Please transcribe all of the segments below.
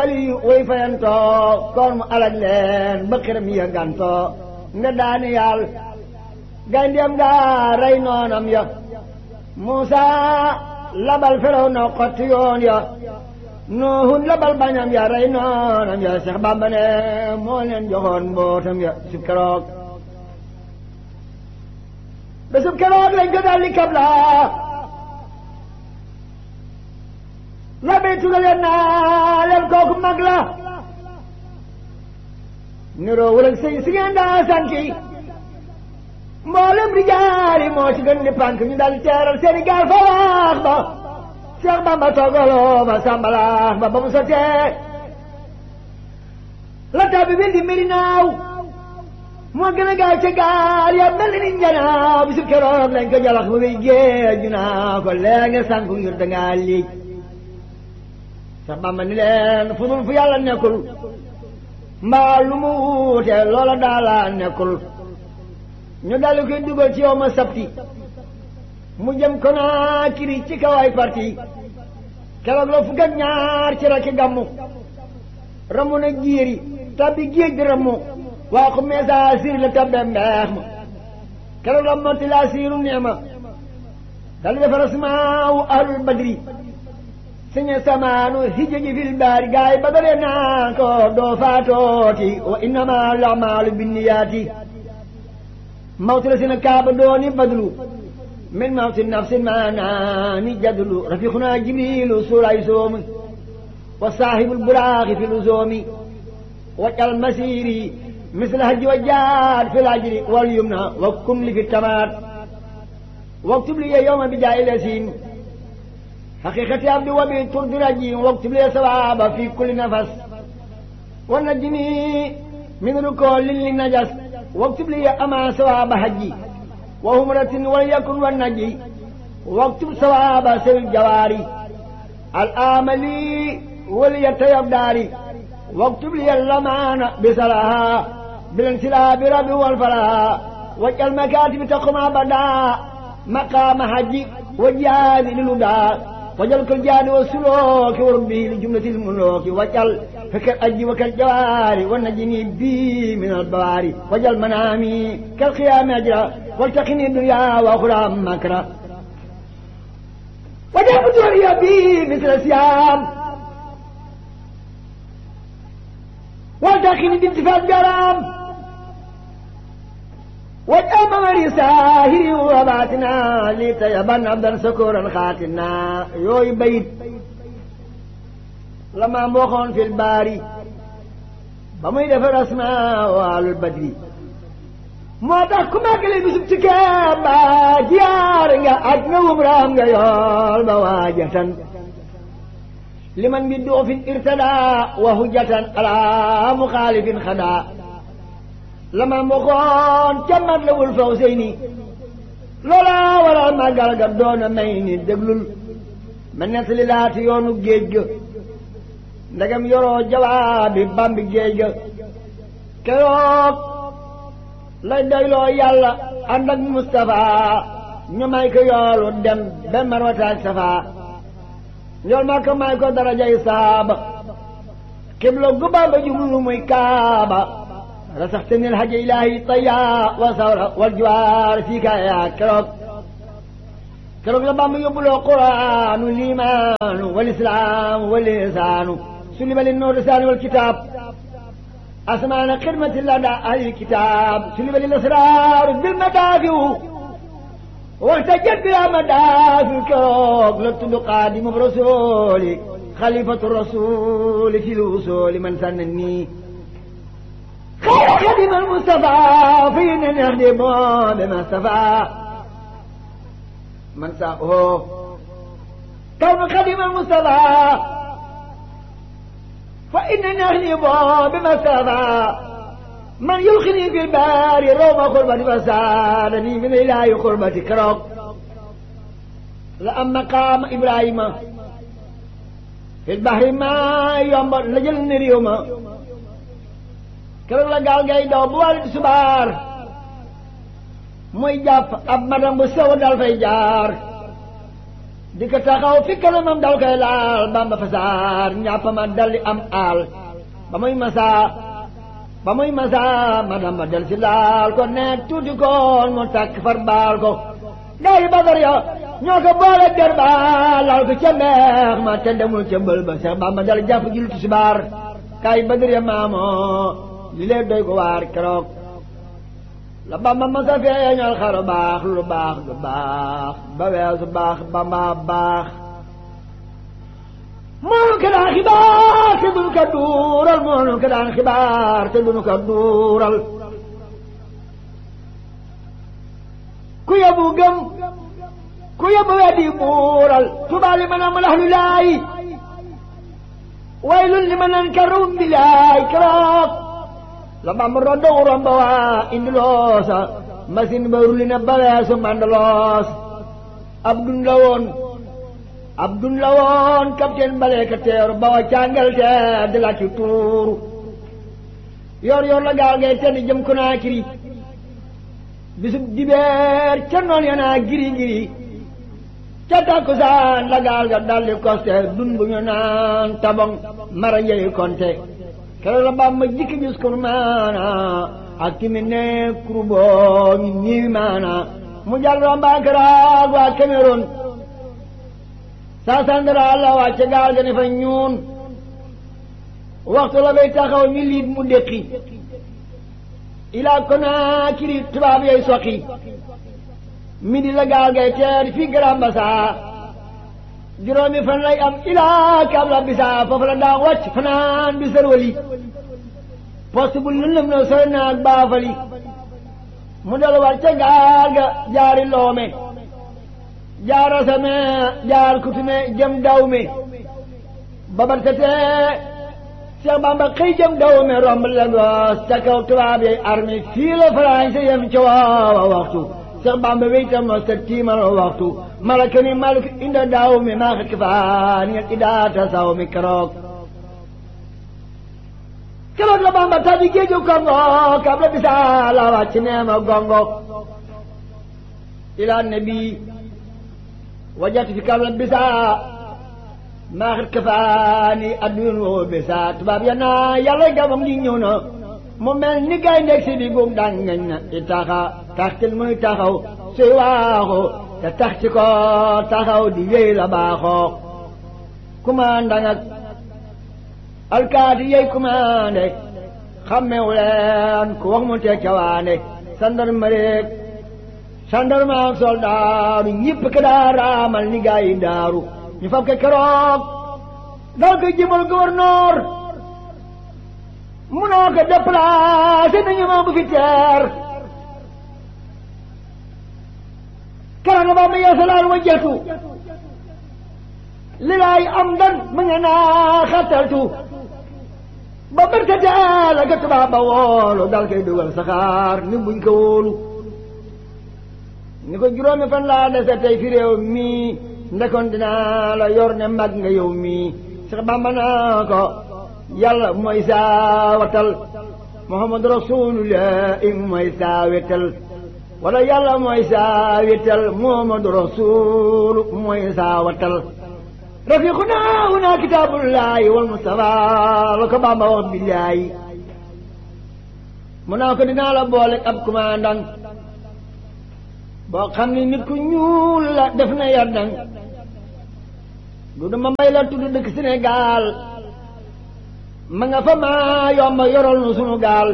wali way fayantoo koor mu alag leen ba xiram ya gantoo nga daani yàlla gayndiyam nga rey noonam ya Muusa labal feraw na xotti yoon ya Nuuhun labal bañam ya rey noonam ya Seex Bàmba ne moo leen joxoon mbootam ya su keroog bésub keroog lañ ko daldi kabla la bay tugaleen naa leen kooku mag la niroo wala sëy si ngeen daa sanki mboolem rijaali moo ci gën di pànk ñu daal teeral seeni gaal fa waax ba Seex Bamba toogaloo ba sàmbalaax ba ba mu sotee la tabi bil di mbiri naaw moo gën a gaaw ca gaal ya mel ni njanaaw bisu keroog lañ ko jalax ba muy géej ñu naa ko lee nga sànku ngir dangaa liij Seex Bamba ni leen fu dul fu yàlla nekkul mbaa lu mu wuute loola daala nekkul ñu daldi koy dugal ci yow ma sabti mu jëm Konaakiri ci kawaay parti keroog la fukk ak ñaar ci rakki gàmmu ramu na jiiri tabbi géej di ramu waa ko meesa siir la tabbe mbeex ma keroog la motti laa siiru neema daldi defar asmaawu ahlul badri siñe samaanu hijji fil baari gaay badare naa ko doo faatooti wa innama al-a'maalu binniyaati mawti la sina kaaba dooni badlu min mawti nafsin maanaani jadlu rafiquna jibrilu suuray soomi wa saahibul buraaxi fi luzoomi wajal masiri misla hajji wa jaad fi lajri wal yumna wa kun li fi tamaat waktub li yawma bi jaayi lasiin حقيقة عبد وبي ترد رجيم واكتب لي ثوابا في كل نفس ونجني من ركول للنجس واكتب لي أما ثواب حجي وهمرة وليكن والنجي واكتب ثواب سوي الجواري الآملي وليتيب داري واكتب لي اللمان بسلاها بالانسلاب ربي والفلاح واجعل مكاتب تقوم أبدا مقام حجي وجهاد للوداع wajal ko jaani wa sulooki wa rabbi li jumlatil mulooki wajal fakal ajji wa kal jawaari wa najini bi min al bawaari wajal manaami kal qiyaami ajra waltaqini dunya wa ukhra makra wajal buduriya bi misla siyam waltaqini bintifal jaram واجعل ممري ساهري وباتنا لتيبن عبدا سكورا خاتنا يوي بيت لما موخون في الباري بمي دفر اسماء وعلى البدري moo tax ku màggale bisub ci Kaaba jiyaar nga aj nga umraam nga yool ba waajatan liman bi duufin irtada wa hujjatan ala muxaalifin xadaa lama mboxoon ca mat la wul faw sëy ni loola waral màggal ga doona may ni déglul ma nettali laati yoonu géej ga ndegam yoroo jawaabi bambi géej ga keroog lay doyloo yàlla ànd ak Mustafa ñu may ko yoolu dem ba marwataak safa yool ma ko may ko darajay saaba xibla gu Bamba jublu muy kaaba رسختني الحج إلهي طيا وثورة والجوار فيك يا كروك كروك لبام يبلو القرآن والإيمان والإسلام واللسان سلم للنور لسان والكتاب أسمان خدمة لدى أهل الكتاب سلم للأسرار بالمدافع واحتجت بلا مدافع كروك لبتد قادم برسولي خليفة الرسول في الوصول من سنني خير خدم المصطفى فينا نخدم بما استفى من ساقه كون خدم المصطفى فإننا نخدم بما استفى من يلقني في البار روم قربة فسادني من إله قربة كرب لأما قام إبراهيم في البحر ما يوم لجل نريوما keroog la gaal ngay daw bu wàllu subaar muy jàpp ab madam bu sew dal fay jaar di ko taxaw fi kanamam dal koy laal bamba fasaar ñàppama daldi am aal ba muy masaa ba muy masaa ma damba del si laal ko ne tuuti koon mu takk far baal ko gaa yi badar ya ñoo ko boole der ba laal ko ca mbeex ma te demul ca mbël ba Seex Bamba dal jàpp julli tisbaar kaay badar ya maamoo li lee doy ko waar keroog la Bamba ma sa feeñal xaru baax lu baax lu baax ba weesu baax Bamba baax moonu ko daan xibaar te duñu ko duural moonu ko daan xibaar te duñu ko duural ku yóbbu gëm ku yóbbu weddi buural tubaab li ma naan malax lu laay waylun li ma naan karum bi laay keroog la bam roddo romba waa indi loosa machine ba rulli na ba weesu mandaloos ab dun la woon ab dun la woon capitaine balee ka teeru ba wa càngal te di la ci tuuru yor yor la gaal ngay tedd jëm ko naa kiri bisub dibeer ca noon ya naa giri giri ca takkusaan la gaal ga daldi koste dun bu ñu naan tabong mara njëy konte keroog la Bàmba jikki gis ko maana ak ki mi ne kuruboo ñu ñiiwi maana mu jàll rombaakaraag waa Cameroun saa sandara la wàcce gaal ga ne fa ñuun waxtu la bay taxaw ñu liit mu déqi ilaa Konaakiri tubaab yooyu soqi midi la gaal gay teer fii Grand Bassam juróomi fan lay am ilaa Kabla Bisa foofu la daa wàcc fanaan bi sërwali poste bu lëndëm na sori naag baafali mu dal war ca gaal ga jaari loome jaar asame jaar kutume jëm dawme babartatee Cheikh Bamba xëy jëm dawme romb Lagos ca kaw tubaab yay armée fii la français yem ca waawa waxtu Cheikh Bamba weytam no sa tiimal waxtu malaka ni malik inda daaw mi maa xakki faa ni idaata saw mi keroog keroog la Bamba tabi géeju Kongo kab la bisa la wàcc neema gongo ila nabi wajat fi kab la bisa maa xakki faa ni addun woo bisa tubaab ya naa yàlla gabam li ñëw na mu mel ni gay ndeg si di gum daan ngañ na i taxa taxtil muy taxaw suy waaxu te tax ci ko taxaw di wéy la baaxoo commandant ak alkaati yey commandé xammewu leen ku wax mu teg cawaande gendarmerie gendarme ak soldaaru ñëpp ke daa raamal ni gaa yi daaru ñu fab ke keroog dal ko jëmal gouverneur munoo ko déplacé nañu ma bu fi teer keroog nga ba ma yeesalaal wajjatu li laay am dan mu nga naa xattaltu ba bërkate la ga tubaab ba woolu dal koy dugal saxaar ni buñ ko wóolu ni ko juróomi fan laa dese tey fi réew mii ndekoon dinaa la yor ne mag nga yow mii sax Bamba naa ko yàlla mooy saa watal muhammadu rasulullah mooy saa wetal wala yàlla mooy saa wetal muhammadu rasul mooy saa watal rafiquna huna kitaabullahi wal mustafa la ko Bamba wax billaahi mu naa ko dinaa la boole ab commandant boo xam ne nit ku ñuul la def na yardang du dama mbay la tudd dëkk Sénégal ma nga fa maa yomba yoral nu sunu gaal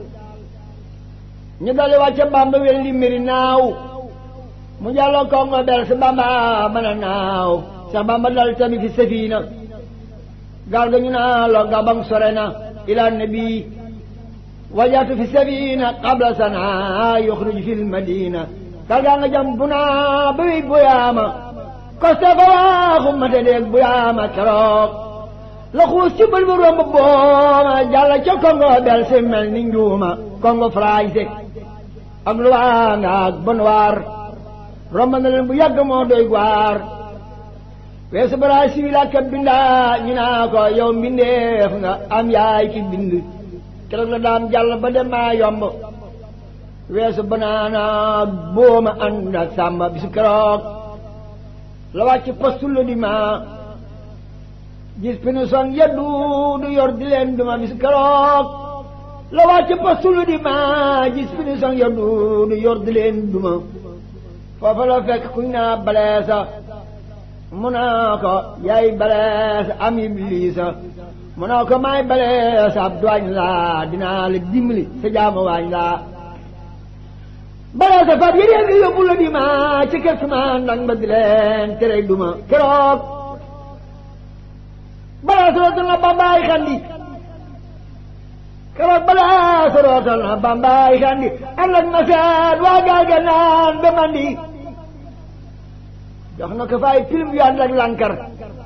ñu dali wàcce Bamba wel li mbiri naaw mu jàlloo Kongo bel si Bamba mën a naaw sax Bamba dal tamit fi safina gaal ga ñu naa lo gabang sore na ila nabi wajaatu fi safina qabla sana yuxruj fi lmadina gaal gaa nga jam bu naa ba wey buyaama koste fa waaxu mate deeg buyaama keroog la xuus ci bël bu romb booma jàlla ca Congo bel si mel ni njuuma Congo français ak luwaa nga ak bonwaar romb na leen bu yàgg moo doy gwaar weesu Brésil ak bindaa ñu naa ko yow mbindeef nga am yaay ki bind keroog la daam jàll ba dem maa yomb weesu banaana booma ànd ak sàmba bisu keroog la wàcc postul di ma gis pinu son yeddu du yor di leen duma bis keroog la wàcc postul di ma gis pinu son yeddu du yor di leen duma foofa la fekk kuñ naa baleesa mu naa ko yaay baleesa am ibliisa mu naa ko maay baleesa ab duwaañ laa dinaa la dimbali sa jaamu waañ laa baleesa fab yéen yi yóbbu la di ma ci kër ma ndax ba di leen tere duma keroog baleesa rootal na bambaay xandi keroog baleesa rootal na bambaay xandi ànd ak ma seen waa gaal ga naan ba mandi jox na ko fay film yu ànd ak lankar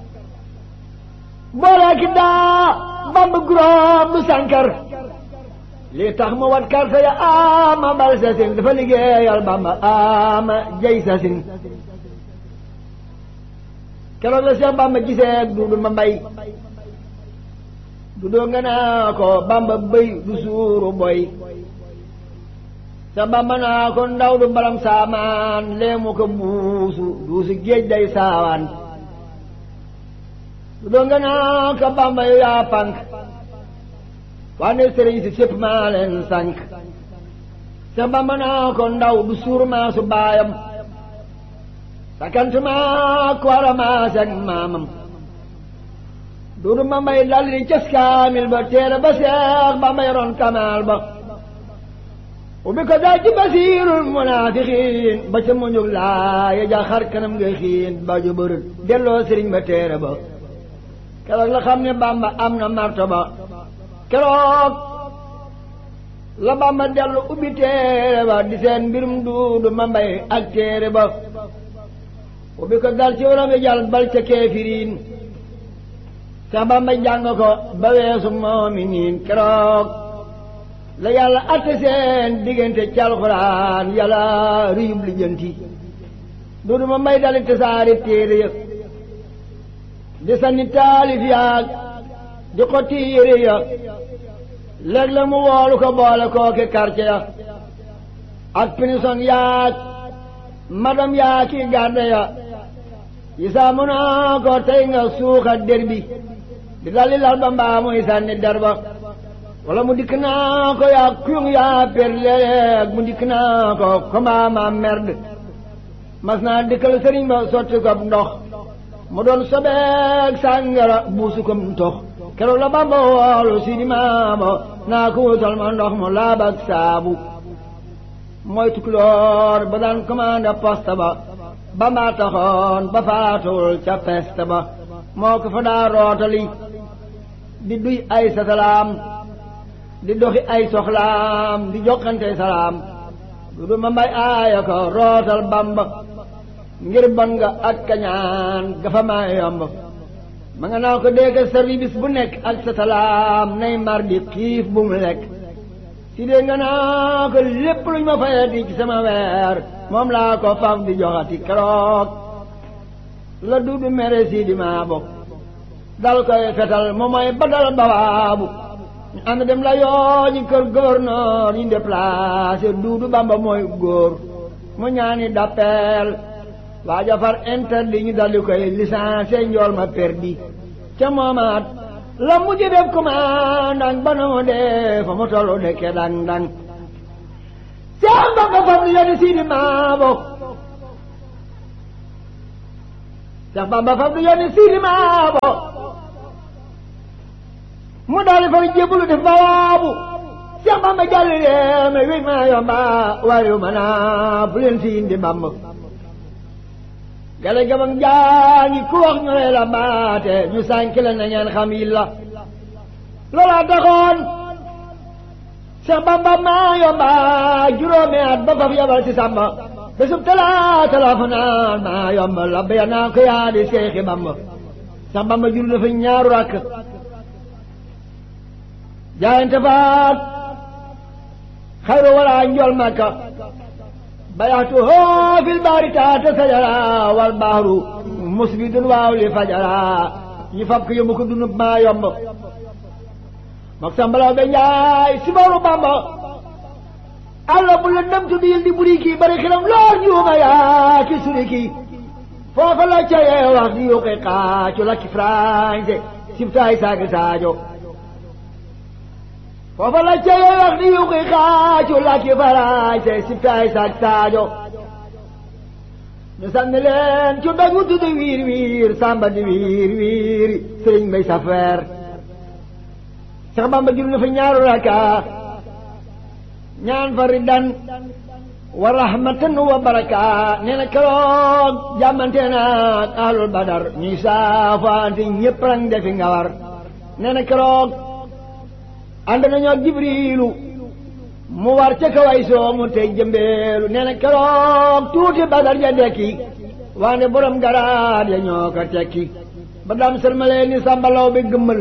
boole ki daa bamba guróom du sankar lii tax mu wat karta ya ama bal sasin dafa liggéeyal bamba ama jay sasin keroog la Seex bamba gisee duudu ma mbay du doo nga naa ko bamba bëy du suuru boy sa bamba naa ko ndaw du balam saamaan leemu ko buusu duusu géej day saawaan du doo nga naa ko bamba yu yaa pànk wane sëriñ si sépp maa leen sànk sa bamba naa ko ndaw du suur maa su baayam sakant maa ko wara maa seg maamam duudu ma mbay dal di cas kaamil ba teere ba seex bamba yoroon kamaal ba ubbi ko daal ci basiirul munaafiqiin ba ca muñug laa ya ja xar kanam nga xiin ba ju bërët delloo sëriñ ba teere ba keroog la xam ne bamba am na martaba keroog la bamba dellu ubbi téere ba di seen mbirum duudu ma mbay ak téere ba ubbi ko dal ci waram yi jàll bal ca keefiriin sax bamba jàng ko ba weesu moominiin keroog la yàlla atte seen diggante ci alxuraan yàlla riyub lijjanti duudu ma mbay dali tasaari téere ya di sanni taalif yaag di ko tiire ya léeg la mu woolu ko boole kooki quartier ya ak pinison yaag madam yaa ki garde ya isaa mu naa ko tey nga suuxa der bi di dalli lal ba mbaa muy sànni der ba wala mu dikk naa ko yaa kuyung yaa per léeg mu dikk naa ko ko mbaa ma merde mas naa dikkal sëriñ ba sotti ko ndox mu doon sobeeg sàngara buusu ko ndox keroog la bamba woolu si di maamo naa ko wutal ma ndox mu laab ak saabu mooy tukulóor ba daan commandé poste ba bamba taxoon ba faatuwul ca peste ba moo ko fa daa rootali di duy ay sa salaam di doxi ay soxlaam di jokkante salaam du du ma mbay aaya ko rootal bamba ngir bon nga ak kañaan gafa maa yomb ma nga naa ko dégg service bu nekk ak sa salaam nay mar di xiif bu mu lekk si dee nga naa ko lépp luñ ma fayati ci sama weer moom laa ko faf di joxati keroog la duudu mere si di maa bokk dal koy fetal moom mooy badal bawaabu ñu ànd dem la yoo ñu kër gouverneur ñu déplacé duudu bamba mooy góor mu ñaani d'appel waaja far interdit ñu daldi koy licencié njool ma perdi ca moomaat la mujj def commandant ba na mu dee fa mu tollu dekke dang dang seen bamba fam li yoni siidi maabo Seex Bamba fam li yoni siidi maabo mu daldi fa jébbalu def bawaabu Seex Bamba jàll leen wéy maa yomba wariw ma naa fu leen si indi Bamba gale gabang jaangi ku wax ñu lay la baate ñu sànk la na ngeen xam yi la loola taxoon Seex Bamba maa yomba juróomi at ba faf yabal ci Samba bésub talaata la fa naan maa yomba la béya naa ko yaa di Seexi Bamba Seex Bamba jur dafa ñaaru rakk jaayante faat xayru wala njool Makka bayaxtu hoo fil baari taata sajara wal baaru musbidun waaw li fajara ñu fab ko yóbbu ko dunub maa yomb mook sambalaw be njaay si booru bamba alla bu la ndam tu diil di buri kii bari xilam lool ñuuma yaa ki suri kii foofa la cayee wax di yuqi xaacu lakki français sibtaay saagi saajo foofa la cayee wax di yuqi xaacu lakki français sibtaay saagi saajo ñu sànni leen ci doj wu tudd wiir wiir sàmba di wiir wiir sëriñ mbay safeer Seex Bamba jul na fa ñaaru raka ñaan fa riddan wa rahmatan wa baraka nee na keroog jàmmante naag ahlul badar ñuy saafaante ñëpp rang defi nga war nee na keroog ànd nañoo jibriilu mu war ca kaway soo mu tey jëmbeelu nee na keroog tuuti badar ja dekki waane borom garaat ya ñoo ko tekki ba daam sërmalee ni sàmbalaw bi gëmmal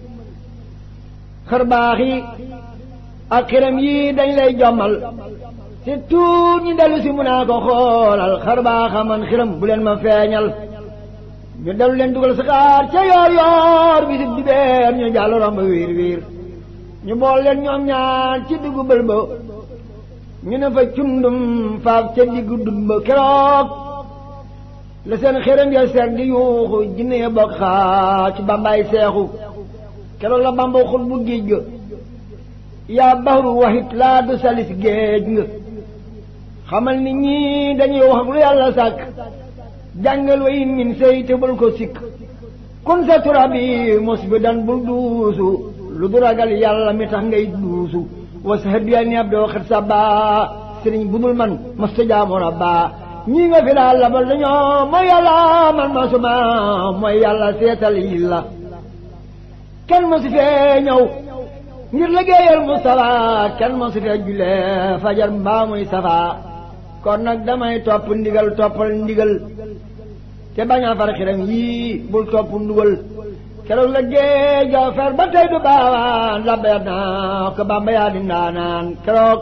xër baax yi ak xiram yii dañ lay jommal si tuut ñi dellu si mun naa ko xoolal xar baaxa man xiram bu leen ma feeñal ñu dellu leen dugal saxaar ca yoor yoor bisib di beer ñu jàll romb wiir wiir ñu bool leen ñoom ñaar ci diggu bël ba ñu ne fa cundum faaf ca diggu dun ba keroog la seen xiram ya seer di yuuxu jinne ya bokk xaa ci bambaay seexu keroog la bamba xul bu géej ga yaa baxru waxit laa du salis géej nga xamal ni ñii dañuy wax ak lu yàlla sàkk jàngal wa in min sëy te bul ko sikk kun sa turabi mos bi dan bul duusu lu du ragal yàlla mi tax ngay duusu wa sa hëddiya ni ab doo xet sa baa sëriñ bu dul man masta jaamu rabba ñii nga fi daal labal dañoo mooy yàlla man masuma mooy yàlla seetal yi la kenn mosu fee ñëw ngir liggéeyal Mustafa kenn mosu fee julee fajar mbaa muy safa kon nag damay topp ndigal toppal ndigal te bañ a far xiram yii bul topp ndugal keroog la géej a fer ba tey du baawaan labbayat naa ko Bamba yaa di ndaanaan keroog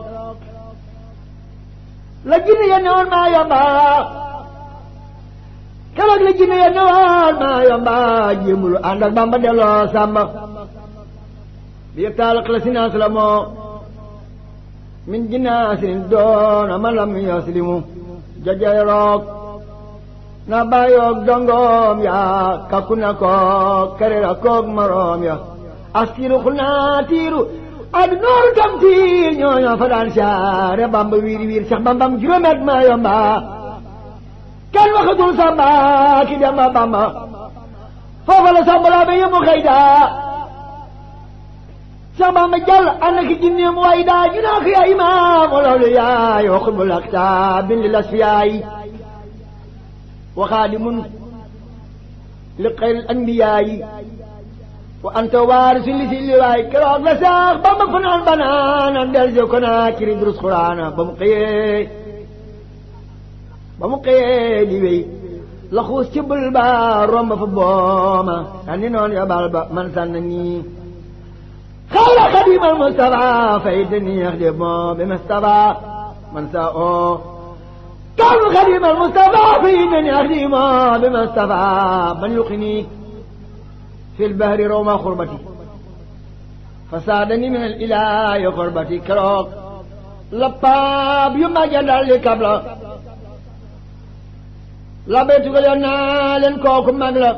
la jinne ya newoon maa yomba keroog la jinne ya newoon maa yomba jéemulu ànd ak Bamba delloo sàmba bi yëpp taal la sinaas la moo min jinaasin doona ma lam yaslimu jajay roog na bàyyoog dongoom ya kakku na koog karira koog maroom ya askiru xul naa tiiru ad nooru tam tiir ñooñoo fa daan saare bamba wiiri wiir sax bambam juróomet ma yomba kenn waxatul samba ki dem ba bamba foofa la samba laa ba yëmu xëy daa sax bamba jàll ànd ak jinneem waay daa ñu naa ko yaa imaam loolu yaay wa xutbul aktaab bindi las fi yaay وخادم لخير الأنبياء وأنت وارث لسلواي كراغ لساق بما فنان بنانا درجو كنا كري دروس قرانا بمقيه بمقيه ديوي لخوص تبل با روم فبوما أني نون يا بالبا من سنني خال خديم المصطفى فايدني يخدم بمصطفى من ساء كان خديم المصطفى في من يخدم بمصطفى من يقني في البهر روما خربتي فساعدني من الإله خربتي كروك لباب يما جدال لكبلا لبيتك لنا لنكوك مغلا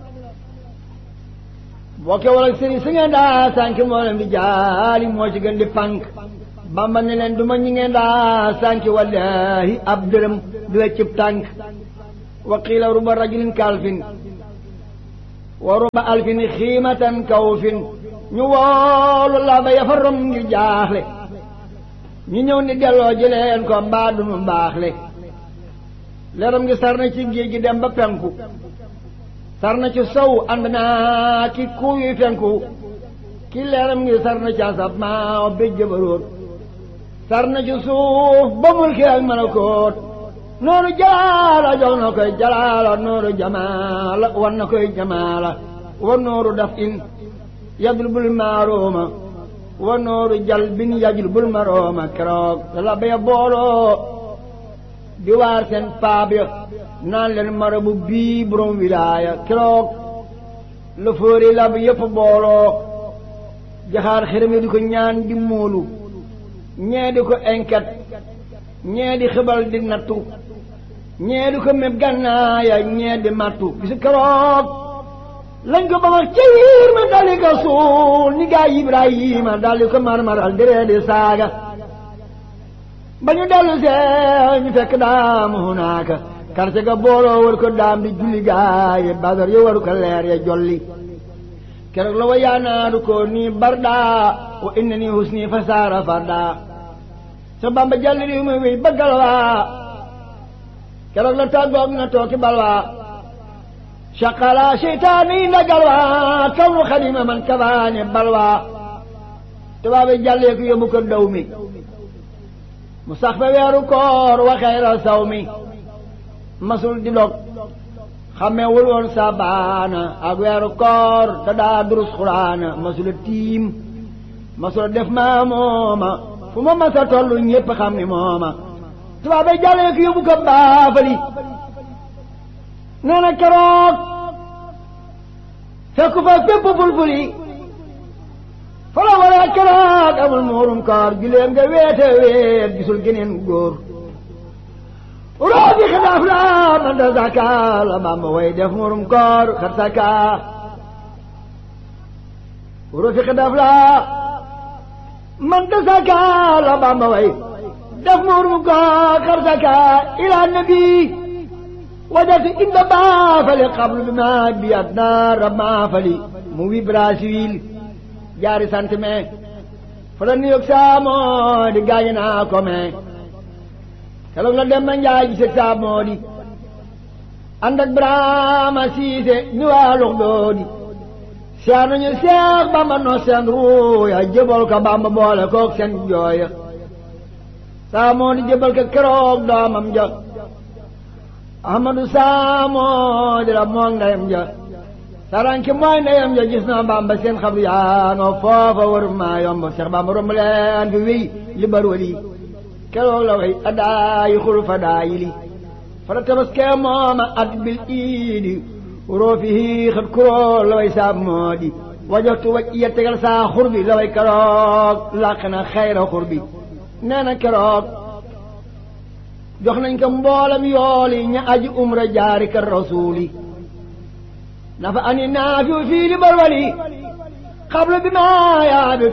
bokke wala sëriñ si ngeen daa sànki moo leen di jaali moo ci gën di pànk bamba ne leen duma ñi ngeen daa sànki wallahi ab dërëm du weccib tànk wa qiila ruba rajulin kalfin wa ruba alfin xiimatan kawfin ñu woolu la ba yafa rom ngir jaaxle ñu ñëw ni delloo jëleen ko mbaa dunu mbaaxle leeram ngi sar na ci géej gi dem ba penku sar na ci sow ànd naa ki kuuy fenku ki leeram ngi sar na ci asab maa béj jëbaroot sar na ci suuf ba mulki ak malakoot nooru jalaala jox na koy jalaala nooru jamaala wan na koy jamaala wa nooru daf in yadul bul maarooma wa nooru jal bin yajul bul marooma keroog la baya booloo di waar seen paab ya naan leen marabu bii borom wilaaya keroog la fóori lab yëpp booloo jaxaar xërëm yi di ko ñaan di móolu ñee di ko enket ñee di xibal di nattu ñee di ko méb gannaaya ñee di mattu bisu keroog lañ ko ba wax ca yiir ma dali ko suul ni gaa Ibrahima dali ko marmaral diree di saaga ba ñu dellu see ñu fekk daam hunaaka karte ga booloo war ko daam di julli gaaye badar yo waru ko leer ya jolli keroog la wa yaanaaru ko nii barda wa inna nii husni fa saara farda sa bamba jàll riw mi wéy bëggal waa keroog la tàggoog na tooki balwaa shaqala seytaani ndagal waa kaw nu xadima man kabaane balwaa tubaabe jàllee ko yóbbu ko daw mi mu sax fa weeru koor wa xayra saw mi masul di dog xamewul woon sabaana ak weeru koor te daa durus xuraana masula tiim masula def maa mooma fu ma masa tollu ñépp xam ni mooma tubaab bay jàllee ko yóbbu ko baafali nee na keroog fekku fa fépp fulfuli fala wala keroog amul muurum koor giléem nga weete weet gisul geneen góor roobi xilaaf la man da zaka la Bamba way def muurum koor xat saka roobi xilaaf la man da zaka la Bamba way def muurum koor xat saka ila nabi wajatu inda baafali qablu bi ma bi adna rabma fali mu wi Brasil jaari sant me fa la New York saa moo di gaañe naa ko me keroog la dem ma njaay gise saa moo di ànd ak Brahma Siise ñu waa lux doo di seex nañu seex Bamba no seen ruuya jëbal ko Bamba boole kook seen jooya saa moo di jëbal ko keroog doomam ja Ahmadu saa moo di la moog ndeyam ja saranki mooy ndeyam ja gis na Bamba seen xabru yaanoo foofa war maa yomb Seex Bamba romb leen fi wéy li bar wali keroog la way adaayi xul fa daayi li fara tabaskee mooma at bil iidi roo fi xat kuroo la way saab moo di wajoxtu waj iya tegal saa xur bi la way keroog làq na xayra xur bi nee na keroog jox nañ ko mboolam yooli ña aji umra jaari ka rasuuli nafa ani naafiu fii li barwali xablu bi maa yaa bi